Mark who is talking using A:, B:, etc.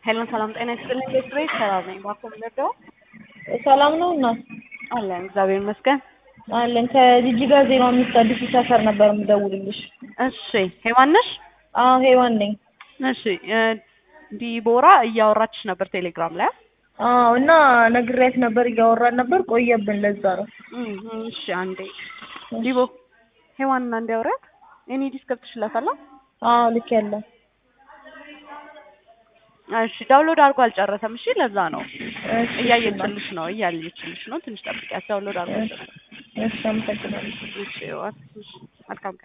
A: ሄሎ ሰላም ጤና ይስጥልኝ። ቤት ሰላም ነኝ። ባኮ ምንደው
B: ሰላም ነው እና
A: አለን እግዚአብሔር ይመስገን።
B: አለን ከጂጂጋ ዜሮ አምስት አዲሱ ሰፈር ነበር የምደውልልሽ።
A: እሺ ሄዋን ነሽ?
B: አዎ ሄዋን ነኝ።
A: እሺ ዲቦራ እያወራችሽ ነበር ቴሌግራም ላይ።
B: አዎ እና ነግሬያት ነበር እያወራን ነበር ቆየብን። ለዛ ነው።
A: እም፣ እሺ አንዴ ዲቦ ሄዋንና እንዲያወራት እኔ ዲስክ ገብተሽላታል?
B: አዎ ልክ ያለ
A: እሺ ዳውንሎድ አድርጎ አልጨረሰም። እሺ ለዛ ነው
B: እሺ
A: እያየችልሽ ነው እያየችልሽ ነው። ትንሽ ጠብቂያት። ዳውንሎድ አድርጎ አልጨረሰም።
B: እሺ አመሰግናለሁ።
A: እሺ ዋት እሺ መልካም